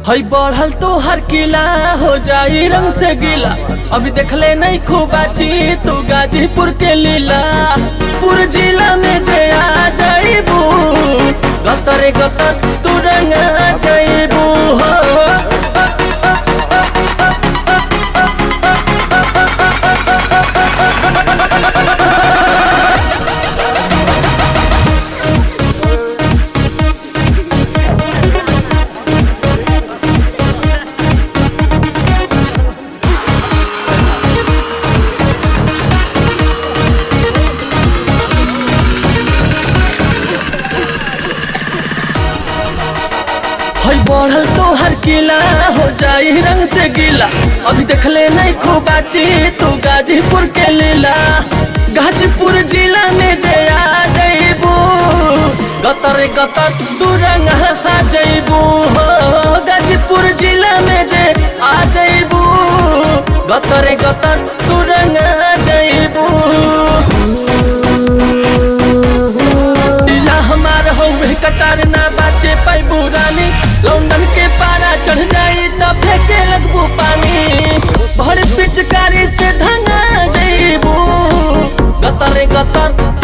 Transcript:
हई बढ़ल तो हर किला हो जाई रंग से गीला अभी देखले नहीं खूबाची तू गाजीपुर के लीला पूर जिला में जे आ जाइबू गतरे गतर तू रंग जाइबू हो हई बढ़ल तो हर किला हो जाई रंग से गीला अभी देखले नहीं खूबाची तू गाजीपुर के लीला गाजीपुर जिला में जे आ जाइबू गतर गतर तू रंग हंसा जाइबू हो गाजीपुर जिला में जे आ जाइबू गतर गतर तू रंग जाइबू दिला हमार हौवे कटार ना बाचे पैबू रानी लौंडन के पारा चढ़ जाई त फेंके लगबू पानी भर पिचकारी से धंगा जईबू गतर गतर